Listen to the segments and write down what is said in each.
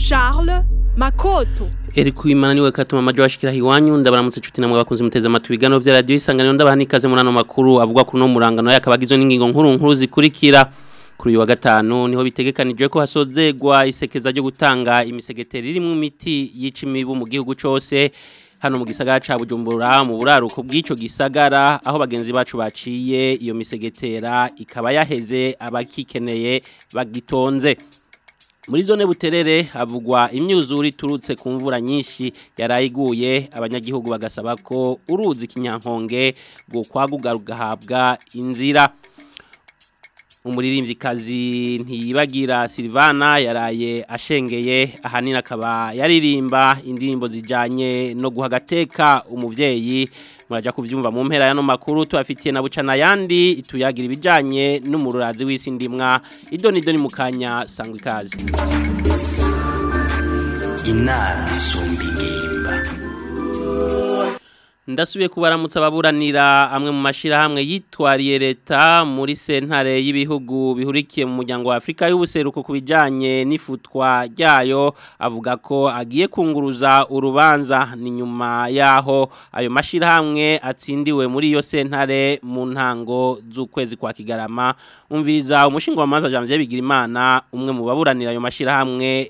Charles Makoto Eri kuimana niwe katuma majo washikira hiwanyu ndabaramutse cuti namwe bakunze muteze amatwi biganiro vya radio isanganiro ndabaha nikaze muri ano makuru avuga kuri no murangano yakabagizwe n'ingingo nkuru nkuru zikurikira kuri uyu wa gatanu niho bitegekanijwe ko hasozegwa isekeza ryo gutanga imisegeteri irimo imiti yica imibu mu gihugu cose hano mu gisagara ca Bujumbura mu buraruko bw'ico gisagara aho bagenzi bacu baciye iyo misegetera ikaba yaheze abakikeneye bagitonze muri zone buterere havugwa imyuzure iturutse ku mvura nyinshi yarayiguye abanyagihugu bagasaba ko uruzi kinyankonge ngo kwaguga rugahabwa inzira umuririmvyikazi ntiyibagira Silvana yaraye ashengeye ahanini akaba yaririmba indirimbo zijanye no guhagateka umuvyeyi muraja kuvyumva mu mpera yano makuru tubafitiye na bucana yandi ituyagira ibijanye n'umururazi w'isi ndimwa idoni doni mukanya sangwa ikaze inama isumba ingimba ndasubiye kubaramutsa ababuranira amwe mu mashirahamwe yitwariye leta muri sentare y'ibihugu bihurikiye mu muryango wa Afrika y'ubuseruko kubijanye n'ifutwa ryayo avuga ko agiye kunguruza urubanza ni nyuma yaho ayo mashirahamwe atsindiwe muri iyo sentare mu ntango z'ukwezi kwa Kigarama umviriza umushinga wa manza Janvier Bigirimana umwe mu baburanira ayo mashirahamwe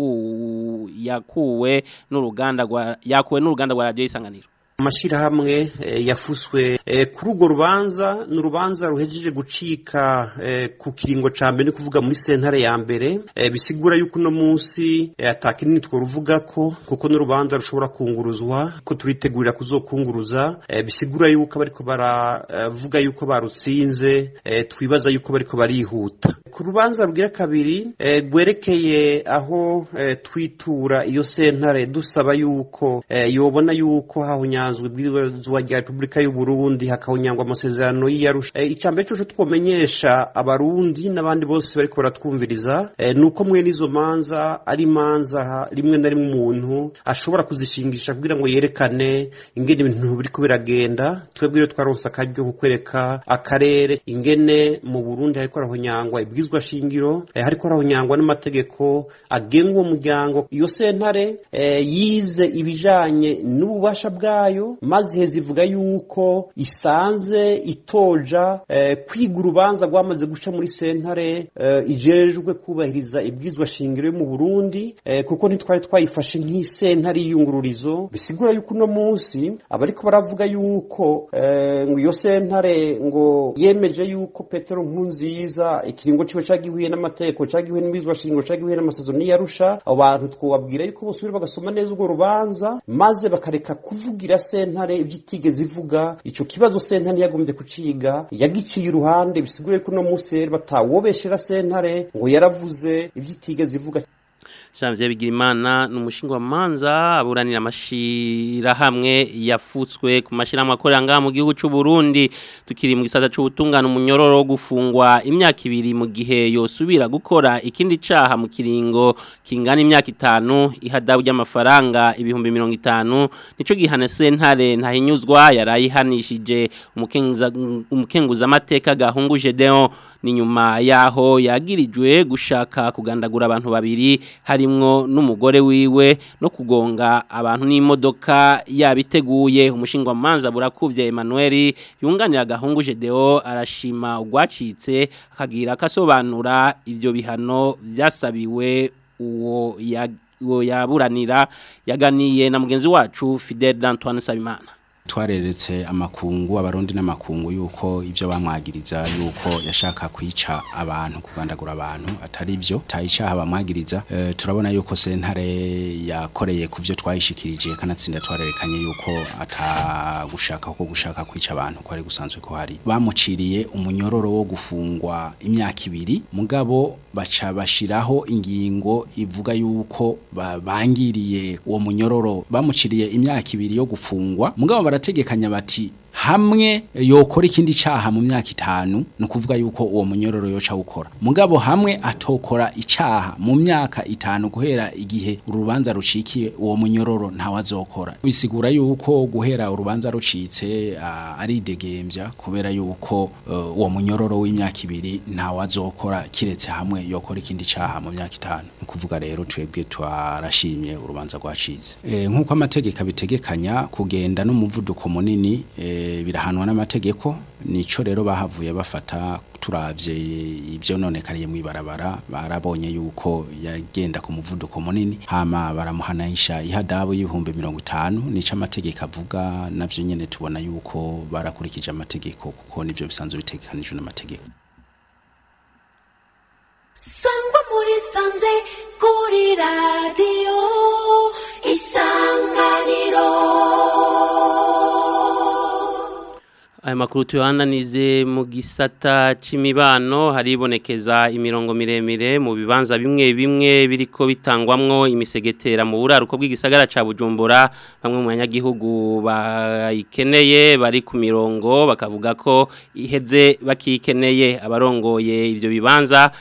yaku yakuwe n'uruganda rwa yakuwe n'uruganda rwa radio isanganiro amashirahamwe yafuswe kuri urwo rubanza ni urubanza ruhejeje gucika ku kiringo ca mbere ni kuvuga muri sentare ya mbere bisigura yuko uno munsi atakinini tworuvuga ko kuko n'urubanza rushobora kunguruzwa ko turitegurira kuzokunguruza bisigura yuko bariko baravuga yuko barutsinze twibaza yuko bariko barihuta ku rubanza rugira kabiri rwerekeye aho twitura iyo sentare dusaba yuko yobona yuko hahunya bisanzwe bw'ibazwa rya Republika y'u Burundi hakawunyangwa amasezerano y'Arusha e, icambere cyo twomenyesha abarundi n'abandi bose bariko baratwumviriza e, nuko mwe nizo manza ari manza rimwe na rimwe umuntu ashobora kuzishingisha kugira ngo yerekane ingene ibintu biriko biragenda twebwe rero twaronse akaryo kukwereka akarere ingene mu Burundi hariko arahonyangwa ibwizwa shingiro e, hariko arahonyangwa n'amategeko agenga uwo muryango iyo sentare e, yize ibijanye n'ububasha bwayo maze iheza ivuga yuko isanze itoja kwiga urubanza rwamaze guca muri sentare ijejwe kubahiriza ibwizwa shingiro yo mu burundi kuko ntitwari twayifashe nk'isentare y'iyungururizo bisigura yuko uno munsi abariko baravuga yuko ngo iyo sentare ngo yemeje yuko petero nkunziza ikiringo ciwe cagihuye n'amategeko cagihuye n'ibwizwa shingiro cagihuye n'amasezerano y'arusha abo bantu twobabwira yuko bosubira bagasoma neza urwo rubanza maze bakareka kuvugira sentare ibyitigeze ivuga ico kibazo sentare yagombye kuciga yagiciye iruhande bisigure ko no munsi batawobeshera sentare ngo yaravuze ibyitigeze ivuga Janvier Bigirimana numushinga wa manza aburanira amashira hamwe yafutswe ku mashira akorera ngaha mu gihugu cy'u Burundi tukiri mu gisata cy'ubutungana umunyororo wo gufungwa imyaka ibiri mu gihe yosubira gukora ikindi caha mu kiringo kingana imyaka itanu ihadabu ry'amafaranga ibihumbi mirongo itanu nico gihana sentare ntahinyuzwa yarayihanishije umukenguza umukenguza amateka gahunguje Deon ni nyuma yaho yagirijwe gushaka kugandagura abantu babiri harimwo n'umugore wiwe no kugonga abantu n'imodoka yabiteguye umushinga manza burakuvye Emmanuel yunganira gahunguje Deo arashima ugwacitse akagira kasobanura ivyo bihano vyasabiwe uwo ya uwo yaburanira yaganiye na mugenzi wacu Fidel Antoine Sabimana twareretse amakungu abarundi n'amakungu yuko ivyo bamwagiriza yuko yashaka kwica abantu kugandagura abantu atari ivyo tayicaha bamwagiriza e, turabona yuko sentare yakoreye kuvyo twayishikirije kanatsinda twarerekanye yuko atagushaka ko gushaka kwica abantu ko ari gusanzwe ko hari bamuciriye umunyororo wo gufungwa imyaka ibiri mugabo baca bashiraho ingingo ivuga yuko bangiriye uwo munyororo bamuciriye imyaka ibiri yo gufungwa mugabo barategekanya bati hamwe yokora ikindi caha mu myaka itanu ni ukuvuga yuko uwo munyororo yoca gukora mugabo hamwe atokora icaha mu myaka itanu guhera igihe urubanza rucikiye uwo munyororo ntawazokora bisigura yuko guhera urubanza rucitse ah, ari degemvya kubera yuko eh, uwo munyororo w'imyaka ibiri ntawazokora kiretse hamwe yokora ikindi caha mu myaka itanu ni ukuvuga rero twebwe twarashimye urubanza rwacitse e, nk'uko amategeko abitegekanya kugenda n'umuvuduko munini e, birahanwa n'amategeko nico rero bahavuye bafata turavye ibyo nonekariye mu ibarabara barabonye yuko yagenda ku muvuduko munini hama baramuhanaisha ihadabu y'ibihumbi mirongo itanu nico amategeko avuga navyo nyene tubona yuko barakurikije amategeko kuko nivyo bisanzwe bitegekanijwe n'amategeko sangwa muri sanze kuri radiyo isanganiro Aya makuru tuyananize mu gisata c'imibano haribonekeza imirongo miremire mu bibanza bimwe bimwe biriko bitangwamwo imisegetera mu buraruko bw'igisagara ca Bujumbura bamwe mu banyagihugu bayikeneye bari ku mirongo bakavuga ko iheze bakikeneye abarongoye ivyo bibanza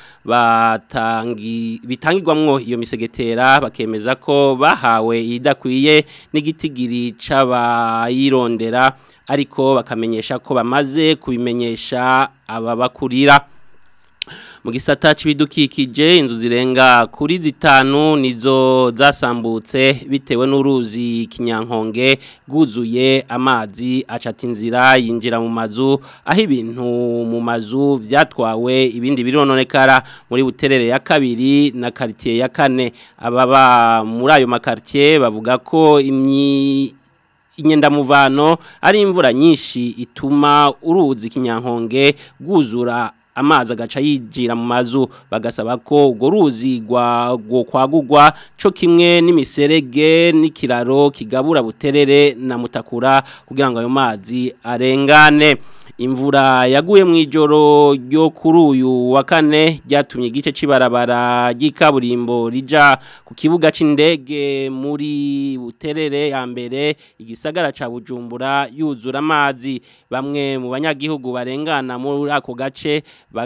batangi bitangirwamwo iyo misegetera bakemeza ko bahawe idakwiye n'igitigiri c'abayirondera ariko bakamenyesha ko bamaze kubimenyesha ababakurira mu gisata c'ibidukikije inzu zirenga kuri zitanu nizo zasambutse bitewe n'uruzi kinyankonge guzuye amazi acata inzira yinjira mu mazu aho ibintu mu mazu vyatwawe ibindi birononekara muri buterere ya kabiri na quartier ya kane ababa muri ayo makartier bavuga ko imyi inyendamuvano ari imvura nyinshi ituma uruzi kinyankonge rwuzura amazi agaca yinjira mu mazu bagasaba ko urwo ruzi rwo kwagurwa cyo kimwe n'imiserege n'ikiraro kigabura buterere na mutakura kugira ngo ayo mazi arengane imvura yaguye mu ijoro ryo kuri uyu wa kane ryatumye igice cy'ibarabara ry'ikaburimbo rija ku kibuga cy'indege muri buterere ya mbere igisagara ca bujumbura yuzura amazi bamwe mu banyagihugu barengana muri ako gace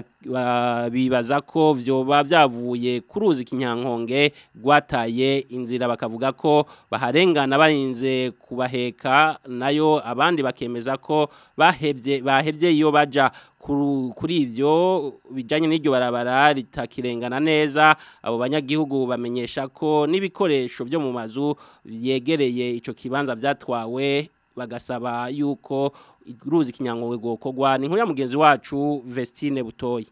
bibaza ko vyoba vyavuye ku ruzi kinyankonge rwataye inzira bakavuga ko baharengana barinze kubaheka nayo abandi bakemeza ko bahevye bahevye iyo baja kuri ivyo bijanye n'iryo barabara ritakirengana neza abo banyagihugu bamenyesha ko n'ibikoresho byo mu mazu yegereye ico kibanza vyatwawe bagasaba yuko ruzi kinyangowe gokogwa ni nkuru ya mugenzi wacu Vestine Butoyi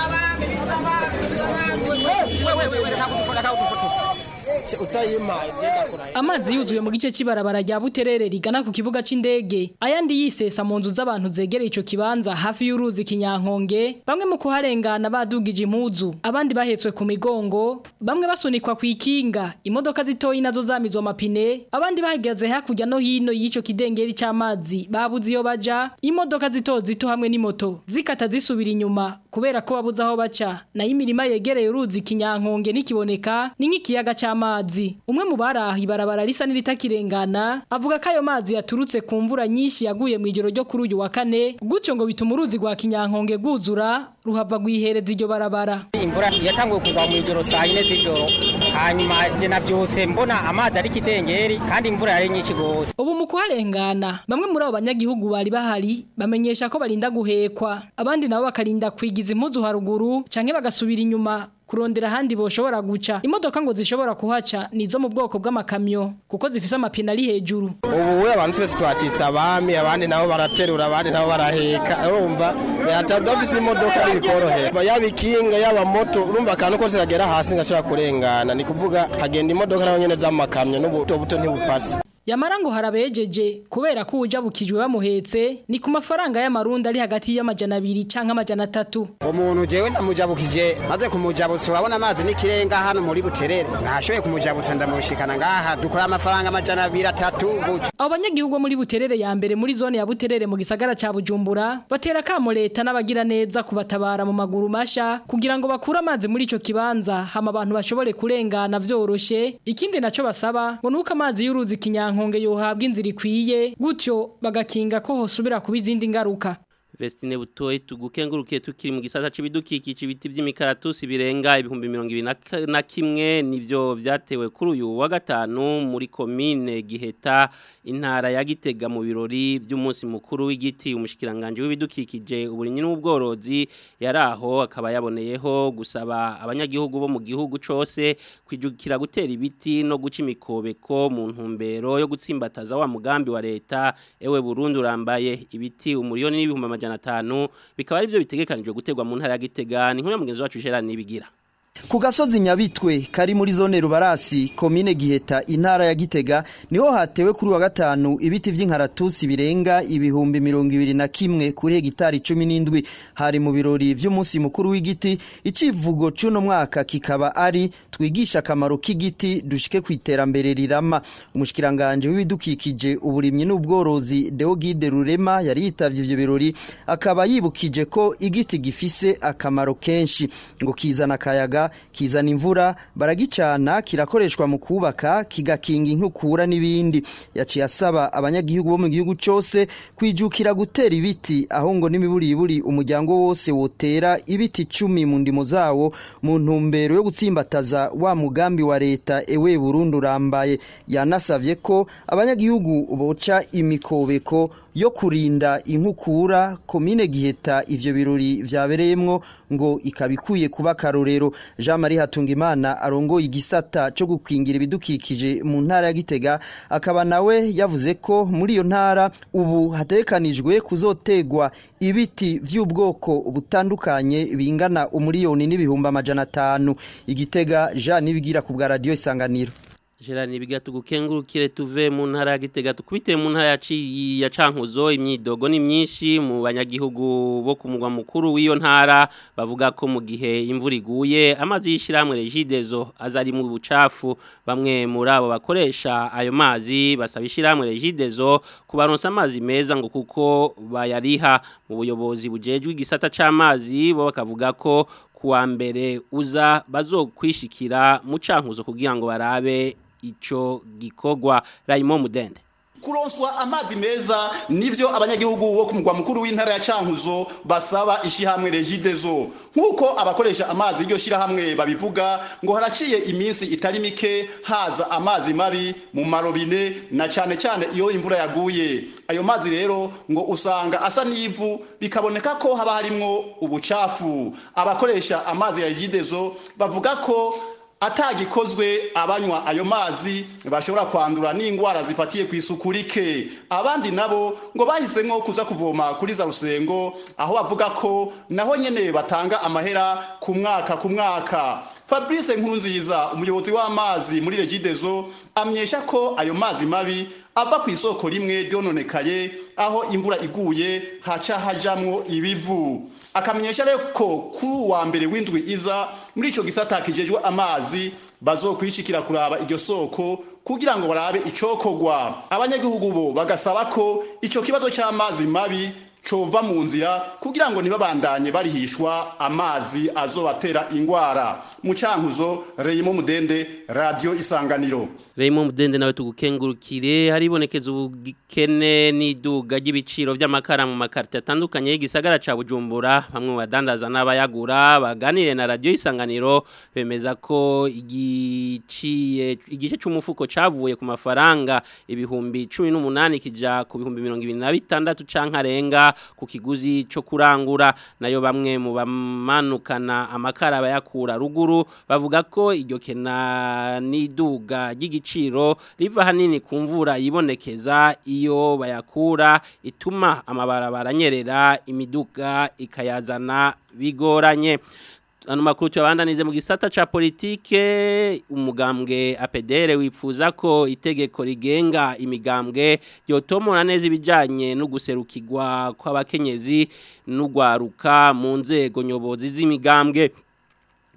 amazi yuzuye mu gice cy'ibarabara rya buterere rigana ku kibuga cy'indege ayandi yisesa mu nzu z'abantu zegereye icyo kibanza hafi y'uruzi kinyankonge bamwe mu kuharengana badugije impuzu abandi bahetswe ku migongo bamwe basunikwa ku ikinga imodoka zitoyi nazo zamizwa amapine abandi bahagaze hakurya no hino y'icyo kidengeri cy'amazi babuze iyo baja imodoka zito zito hamwe n'imoto zikata zisubira inyuma kubera ko babuze aho baca nayo imirima yegereye uruzi kinyankonge nikiboneka ni nk'ikiyaga cy'amazi umwe mu baraha ibarabara risa n'iritakirengana avuga ko ayo mazi yaturutse ku mvura nyinshi yaguye mu ijoro ryo kuri uyu wa kane gutyo ngo bituma uruzi rwa kinyankonge rwuzura ruhava rwihereza iryo barabara imvura yatanguye kugwa mu ijoro saa yine z'ijoro hanyuma je navyutse mbona amazi ari kidengeri kandi imvura yari nyinshi gose ubu mu kuharengana bamwe muri abo banyagihugu bari bahari bamenyesha ko barinda guhekwa abandi nabo bakarinda kwigiza impuzu haruguru canke bagasubira inyuma kurondera handi boshobora guca imodoka ngo zishobora kuhaca nizo mu bwoko bw'amakamyo kuko zifise amapine ari hejuru ubu abantu twese twacitse abami abandi nabo baraterura abandi nabo baraheka urumva yatadafise imodoka bikorohera yaba ikinga yaba moto urumva akantu kose kagera hasi ngashobora kurengana ni kuvuga hagenda imodoka naho nyene z'amakamyo n'ubuto buto ntibupasi Yamara ngo harabejeje kubera ko uja bukijwe bamuhetse ni ku mafaranga y'amarundi ari hagati y'amajana abiri canke amajana atatu. Umuntu jewe ndamujabukije maze kumujabutsa urabona amazi n'ikirenga hano muri buterere ntashoboye kumujabutsa ndamushikana ngaha dukora amafaranga amajana abiri atatu gutyo. Abo banyagihugu muri buterere ya mbere muri zone ya buterere mu gisagara ca Bujumbura batera kamo leta n'abagira neza kubatabara mu maguru masha kugira ngo bakure amazi muri ico kibanza hama abantu bashobore kurengana vyoroshe ikindi naco basaba ngo nuko amazi y'uruzi kinyanka kinyankonge yohabwa inzira ikwiye gutyo bagakinga ko hosubira kuba izindi ngaruka Vestine butoyi tugukengurukiye tukiri mu gisata c'ibidukikije ibiti vy'imikaratusi birenga ibihumbi 20 na kimwe nivyo vyatewe kuri uyu wa gatanu muri commune Giheta intara ya Gitega mu birori by'umunsi mukuru w'igiti umushikiranganje w'ibidukikije uburinyi n'ubworozi yaraho akaba yaboneyeho gusaba abanyagihugu bo mu gihugu cose kwijukira gutera ibiti no guca imikobeko mu ntumbero yo gutsimbataza wa mugambi wa leta ewe Burundi urambaye ibiti umuriyoni n'ibihumbi amajana atanu bikaba ari byo bitegekanijwe gutegwa mu ntara ya Gitega ni nkuru mugenzi wacu Gerard nibigira Ku gasozi Nyabitwe kari muri zone Rubarasi komine Giheta intara ya Gitega niho hatewe kuri wa gatanu ibiti vy'inkaratusi birenga ibihumbi mirongo ibiri na kimwe kuri hegitari cumi n'indwi hari mu birori vy'umunsi mukuru w'igiti icivugo c'uno mwaka kikaba ari twigisha akamaro k'igiti dushike ku iterambere rirama umushikiranganje w'ibidukikije uburimyi n'ubworozi Deogide Rurema yari yitavye ivyo birori akaba yibukije ko igiti gifise akamaro kenshi ngo kizana akayaga kizana imvura baragicana kirakoreshwa mu kubaka kigakinga inkukura n'ibindi yaciye asaba abanyagihugu bo mu gihugu cyose kwijukira gutera ibiti aho ngo n'imiburiburi umuryango wose wotera ibiti icumi mu ndimo zawo mu ntumbero yo gutsimbataza wa mugambi wa leta ewe Burundi urambaye yanasavye ko abanyagihugu boca imikobeko yo kurinda inkukura komine giheta ivyo birori vyabereyemwo ngo ikabikuye kuba karorero Jean Marie Hatungimana arongoye igisata cyo gukingira ibidukikije mu ntara ya Gitega akaba nawe yavuze ko muri iyo ntara ubu hatekanijwe kuzotegwa ibiti vy'ubwoko butandukanye bingana umuriyoni n'ibihumbi amajana atanu igitega Jean nibigira ku bwa radio isanganiro Gerard nibiga tugukengurukire tuve mu ntara ya Gitega tukubite mu ntara ya Cankuzo imyidogo ni myinshi mu banyagihugu bo ku mugwa mukuru w'iyo ntara bavuga ko mu gihe imvura iguye amazi yishiramwe Regidezo azari mu bucafu bamwe muri abo bakoresha ayo mazi basaba ishiramwe Regidezo kubaronsa amazi meza ngo kuko bayariha mu buyobozi bujejwe igisata c'amazi bo bakavuga ko kuwa mbere uza bazokwishikira mu cankuzo kugira ngo barabe ico gikogwa Raymond Mudende kuronswa amazi meza nivyo abanyagihugu bo kumugwa mukuru w'intara ya Cankuzo basaba ishihamwe Regidezo nkuko abakoresha amazi iryo shirahamwe babivuga ngo haraciye iminsi itari mike haza amazi mabi mu marobine na cyane cyane iyo imvura yaguye ayo mazi rero ngo usanga asa n'ivu bikaboneka ko haba harimwo ubucafu abakoresha amazi ya Regidezo bavuga ko atagikozwe abanywa ayo mazi bashobora kwandura n'indwara zifatiye ku isuku rike abandi nabo ngo bahisemo kuza kuvoma kuri za rusengo aho bavuga ko naho nyene batanga amahera ku mwaka ku mwaka Fabrice Nkurunziza umuyobozi w'amazi muri Regidezo amyesha ko ayo mazi mabi ava ku isoko rimwe ryononekaye aho imvura iguye haca hajamwo ibivu akamenyesha rero ko kuri wa mbere w'indwi iza muri ico gisata kijejwe amazi bazokwishikira kuraba iryo soko kugira ngo barabe icokogwa abanyagihugu bo bagasaba ko ico kibazo c'amazi mabi cova mu nzira kugira ngo ntibabandanye barihishwa amazi azobatera ingwara mu cankuzo Reyimo Mudende radio isanganiro Reyimo Mudende nawe tugukengurukire haribonekeza ubukene n'iduga ry'ibiciro vy'amakara mu makarita atandukanye y'igisagara ca Bujumbura bamwe mu badandaza n'abayagura baganire na radio isanganiro bemeza ko igiciye igice c'umufuko cavuye ku mafaranga ibihumbi 18 kija ku bihumbi 26 canka arenga ku kiguzi cyo kurangura nayo bamwe mu bamanukana amakara bayakura ruguru bavuga ko iryo kena n'iduga ry'igiciro riva hanini ku mvura yibonekeza iyo bayakura ituma amabarabara anyerera imiduga ikayazana bigoranye ano makuru tuyabandanize mu gisata ca politike umugambwe APDR wifuza ko itegeko rigenga imigambwe yotomora neza ibijanye no guserukirwa kw'abakenyezi n'ugwaruka mu nzego nyobozi z'imigambwe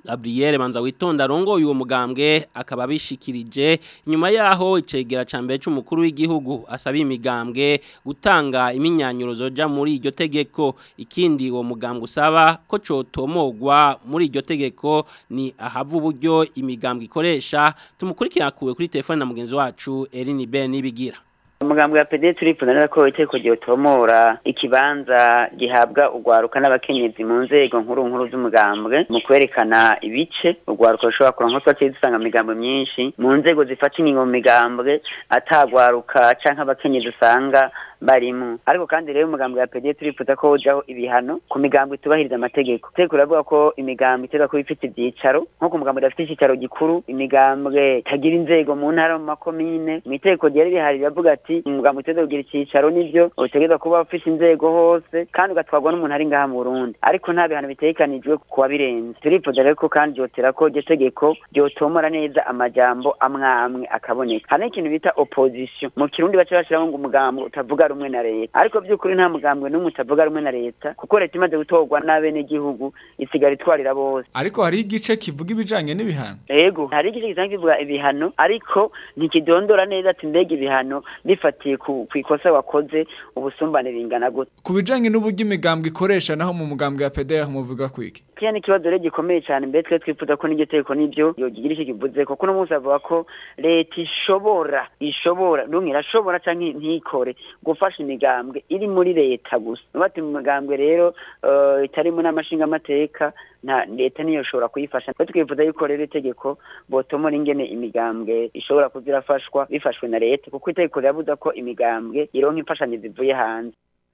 Gabriel Manza witonda rongo uwo mugambwe akaba bishikirije nyuma yaho icegera ca mbere c'umukuru w'igihugu asaba imigambwe gutanga iminyanyuro zoja muri iryo tegeko ikindi uwo mugambwe usaba ko cotomogwa muri iryo tegeko ni ahava uburyo imigambwe ikoresha tumukurikira kuwe kuri telefone na mugenzi wacu Eline Ben nibigira umugambwe wa PD turipfunanira ko iteko ryotomora ikibanza gihabwa ugwaruka n'abakenyezi mu nzego nkuru nkuru z'umugambwe mu kwerekana ibice ugwaruka rushobora kuronka twaciye dusanga migambo myinshi mu nzego zifata ingingo mu migambwe atagwaruka canke abakenyezi usanga barimu ariko kandi rero umugambwe wa PD turifuza ko ujaho ibihano ku migambwe itubahiriza amategeko teko uravuga ko imigambwe itera kuba ifite ibyicaro nko ku mugambwe udafite icyicaro gikuru imigambwe itagira inzego mu ntara mu makomine mu iteko ryari rihari riravuga ati umugambwe uteza kugira icyicaro nivyo utegerezwa kuba ufite inzego hose kandi ugatwarwa n'umuntu ari ngaha mu Burundi ariko nta bihano bitegekanijwe ku wabirenze turifuza rero ko kandi ryotera ko iryo tegeko ryotomora neza amajambo amwe amwe akaboneka hari n'ikintu bita opposition mu kirundi baca bashiramo ngo umugambwe utavuga rumwe na leta ariko by'ukuri nta mugambwe n'umwe utavuga rumwe na leta kuko leta imaze gutorwa n'abenegihugu isigara itwarira bose ariko hari igice kivuga ibijanye n'ibihano yego hari igice gisanzwe kivuga ibihano ariko ntikidondora neza ati mbega ibihano bifatiye ku ku ikosa wakoze ubusumbane bingana gute ku bijanye n'uburyo imigambwe ikoresha naho mu mugambwe ya PDR muvuga kwiki kiya ni ikibazo rero gikomeye cyane mbere twe twifuza ko n'iryo tegeko n'ibyo yogira icyo kivuze kuko uno munsi avuga ko leta ishobora ishobora ndumwe irashobora canke ntikore gufasha imigambwe iri muri leta gusa nubati mu migambwe rero uh, itari mu n'amashinga amateka nta leta niyo ishobora kuyifasha twe twifuza yuko rero itegeko botomora ingene imigambwe ishobora kuzirafashwa bifashwe na leta kuko itegeko rirabuza ko imigambwe ironka imfashanyo zivuye hanze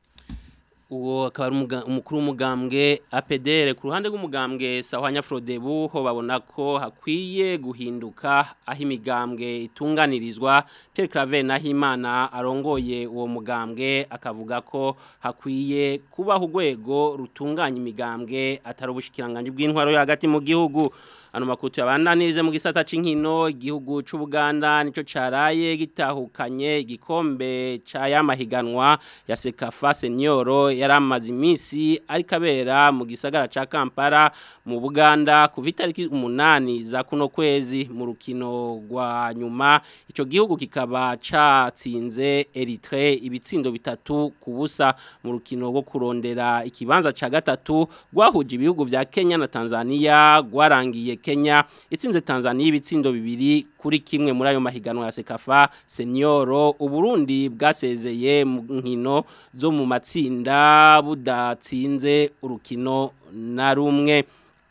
uwo akaba ari umuga- umukuru w'umugambwe APDR ku ruhande rw'umugambwe Sahwanya Frodebu ho babona ko hakwiye guhinduka aho imigambwe itunganirizwa Pierre Claver Nahimana arongoye uwo mugambwe akavuga ko hakwiye kubaho urwego rutunganya imigambwe atari ubushikiranganje bw'intwaro yo hagati mu gihugu ano makutu yabandanirize mu gisata c'inkino igihugu c'u Buganda nico caraye gitahukanye igikombe ca yamahiganwa ya Sekafa Senior yaramaze imisi ariko abera mu gisagara ca Kampala mu Buganda ku vitariki umunani za kuno kwezi mu rukino rwa nyuma ico gihugu kikaba catsinze Eritrea ibitsindo bitatu ku busa mu rukino rwo kurondera ikibanza ca gatatu rwahuje ibihugu vya Kenya na Tanzania rwarangiye Kenya itsinze Tanzania ibitsindo bibiri kuri kimwe muri ayo mahiganwa ya Sekafa Senior Uburundi bwasezeye mu nkino zo mu matsinda budatsinze urukino na rumwe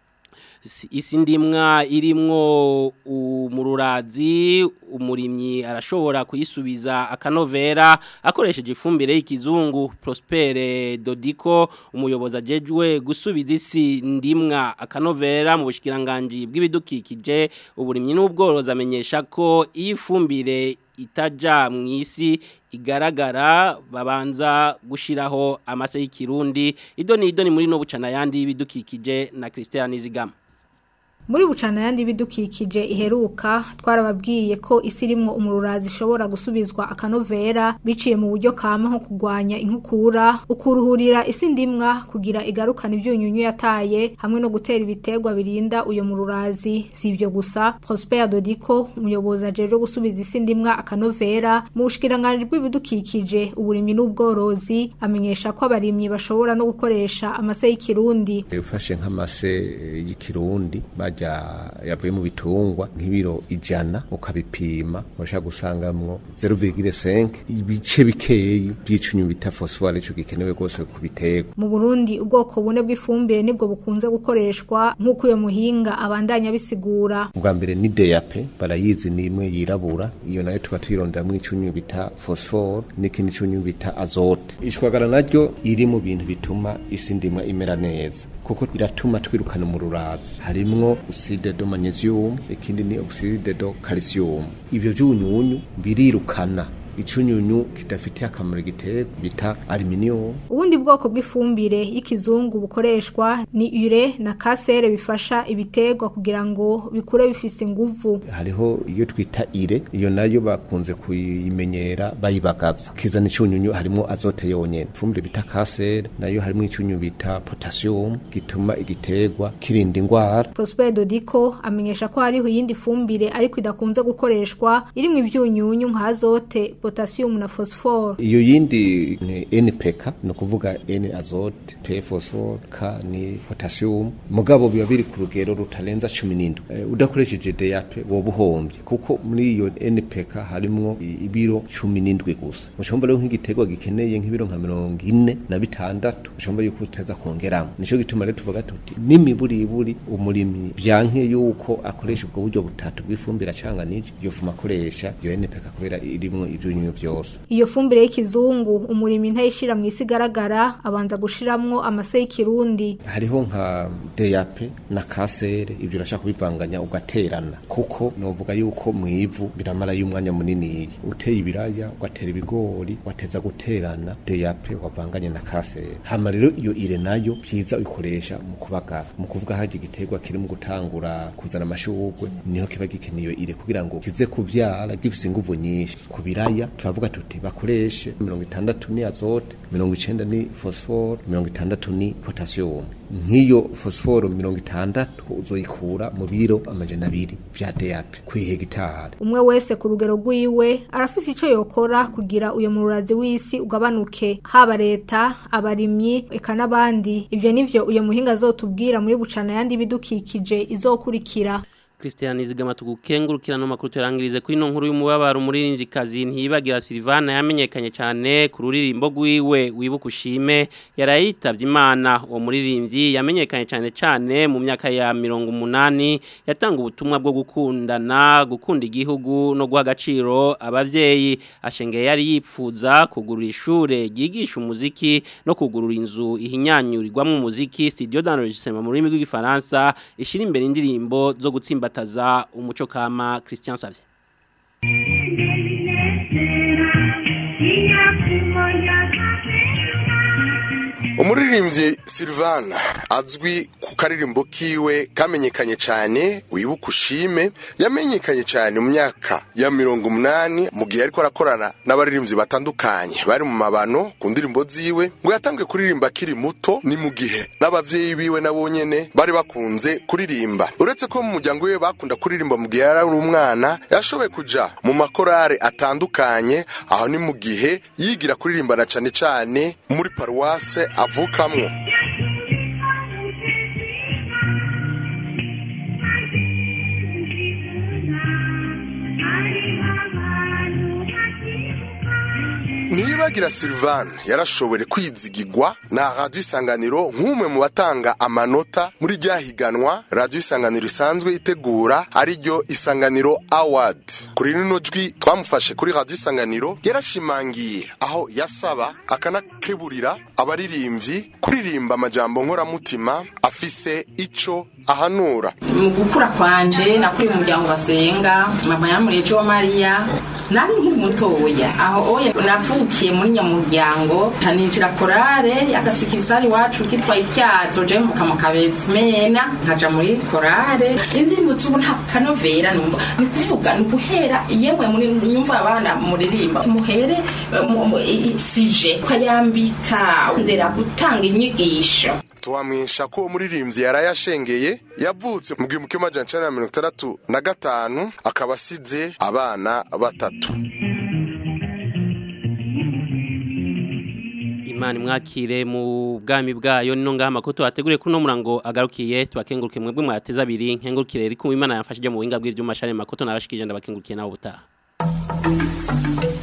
Si- isi ndimwa irimwo umururazi umurimyi arashobora kuyisubiza akanovera akoresheje ifumbire y'ikizungu Prospere Dodiko umuyobozi ajejwe gusubiza isi ndimwa akanovera mu bushikiranganje bw'ibidukikije uburimyi n'ubworozi amenyesha ko iyi fumbire itaja mu isi igaragara babanza gushiraho amase y'ikirundi idoni idoni muri no bucana yandi y'ibidukikije na Christian Nizigama Muri bucana yandi bidukikije iheruka twarababwiye ko isi rimwo umururazi ishobora gusubizwa akanovera biciye mu buryo kama nko kugwanya inkukura ukuruhurira isi ndimwa kugira igarukana ibyunyunyu yataye hamwe no gutera ibiterwa birinda uyo mururazi si ibyo gusa Prosper Dodiko umuyobozi ajeje gusubiza isi ndimwa akanovera mu bushikiranganje bw'ibidukikije uburimyi n'ubworozi amenyesha ko abarimyi bashobora no gukoresha amase y'ikirundi ufashe nk'amase eh, y'ikirundi bajya yavuye mu bitungwa nk'ibiro ijana ukabipima urashaka gusangamwo 0,5 ibice bikeyi by'icunyu bita phosphore ico gikenewe rwose ku biterwa Mu Burundi ubwoko bune bw'ifumbire nibwo bukunze gukoreshwa nk'uko uyo muhinga abandanya bisigura. ubwa mbere ni DAP barayizi ni imwe yirabura iyo nayo tuba tuyironderamwo icunyu bita phosphore n'ikindi cunyu bita azote ishwagara naryo iri mu bintu bituma isi ndimwa imera neza kuko iratuma twirukana mu rurazi harimwo oxide de magnesium ikindi ni oxide de calcium ivyo vyunyunyu birirukana icunyunyu kidafitiye akamaro igiterwa bita aluminium ubundi bwoko bw'ifumbire y'ikizungu bukoreshwa ni ure na kasere bifasha ibiterwa kugira ngo bikure bifise inguvu hariho iyo twita ire iyo nayo bakunze kuyimenyera bayibagaza kizana icunyunyu harimo azote yonyene ifumbire bita kasere nayo harimo icunyunyu bita potassium gituma igiterwa kirinda ingwara Prosper Dodiko amenyesha ko hariho iyindi fumbire ariko idakunze gukoreshwa irimwo ivyunyunyu nka azote potassium na phosphore iyo yindi ni NPK no kuvuga N azote P phosphore K ni potassium mugabo biba biri ku rugero rutarenza 17 e, udakoresheje DAP woba uhombye kuko muri iyo NPK harimwo ibiro 17 gusa mushomba rero nk'igiterwa gikeneye nk'ibiro nka 40 na bitandatu mushomba yuko uteza kongeramo nico gituma rero tuvuga tuti n'imiburiburi umurimyi byanke yuko akoresha ubwo buryo butatu bw'ifumbire acanganije iyo fuma akoresha iyo NPK kubera irimwo ivyunyunyu byose iyo fumbire y'ikizungu umurimi ntayishira mu isi igaragara abanza gushiramwo amase y'ikirundi hariho nka DAP na kasere ibyo urashaka kubivanganya ugaterana kuko novuga yuko mu ivu biramara y'umwanya munini uteye ibiraya ugatera ibigori wateza guterana DAP wavanganye na kasere hama rero iyo ire nayo byiza uyikoresha mu kubagara mu kuvuga haje igiterwa kiri mu gutangura kuzana amashurwe niho kiba gikeneye ire kugira ngo kize kuvyara gifise inguvu nyinshi ku biraya turavuga tuti bakoreshe mirongo itandatu ni azote mirongo icenda ni phosphore mirongo itandatu ni potassium nk'iyo phosphore mirongo itandatu uzoyikura mu biro amajana abiri vya DAP kw'ihegitari umwe wese ku rugero rwiwe arafise ico yokora kugira uyo mururazi w'isi ugabanuke haba leta abarimyi eka n'abandi ivyo nivyo uyo muhinga azotubwira muri bucana yandi bidukikije izokurikira Christian Izigama tugukengurukira no makuru turangirize kuri no nkuru y'umubabaro umuririmbyi kazi ntibagira Silvana yamenyekanye cyane ku ruririmbo gwiwe wibuka ushime yarayitavye Imana uwo muririmbyi yamenyekanye cyane cyane mu myaka ya 180 yatanga ubutumwa bwo gukundana gukunda igihugu no guha agaciro abavyeyi ashengeye yari yipfuza kugurura ishure ryigisha umuziki no kugurura inzu ihinyanyurirwamo umuziki studio d'enregistrement mu rurimi rw'igifaransa ishira imbere indirimbo zo gutsimba bataza umuco kama Christian Savye umuririmbyi Silvana azwi ku karirimbo kiwe kamenyekanye cyane wibuka ushime yamenyekanye cyane mu myaka ya mirongo umunani mu gihe ariko arakorana n'abaririmbyi batandukanye bari mu mabano ku ndirimbo ziwe ngo yatangiye kuririmba akiri muto ni mu gihe n'abavyeyi biwe nabo nyene bari bakunze kuririmba uretse ko mu muryango we bakunda kuririmba mu gihe yari ari umwana yashoboye kuja mu makorare atandukanye aho ni mu gihe yigira kuririmbana cyane cyane muri paruwase avukamwo Nibagira Sylvain yarashobore kwizigirwa na Radio Isanganiro nk'umwe mu batanga amanota muri ryahiganwa Radio Isanganiro isanzwe itegura ari ryo Isanganiro Award. Kuri rino jwi twamufashe kuri Radio Isanganiro yarashimangiye aho yasaba akanakeburira abaririmbyi kuririmba amajambo nkoramutima afise ico ahanura. mu gukura kwanje nakuri mu muryango basenga mama yamureje wa Maria nari nkiri mutoya aho oya navukiye muri nyamuryango taninjira korale y'agasikirisari wacu kitwa ityazo je mu kamukabezi mena nkaja muri korale indirimbo zubu nta kanovera numva ni kuvuga ni guhera yemwe muri nyumva abana muririmba muhere eh, mu- mu- i- i- sije ukayambika ndera gutanga inyigisho twamwisha ko uwo muririmbyi yaraye ashengeye yavutse mu gihumbi kimwe amajana icenda na mirongo itandatu na gatanu akaba asize abana batatu Imana mwakire mu bwami bwayo nino ngama ko tuhategure kuno murango agarukiye tubakenguruke mwebwe mwateza abiri nkengurukire riko Imana yamfashije mu buhinga bw'ivyuma share makoto nabashikije ndabakengurukiye nawo butaha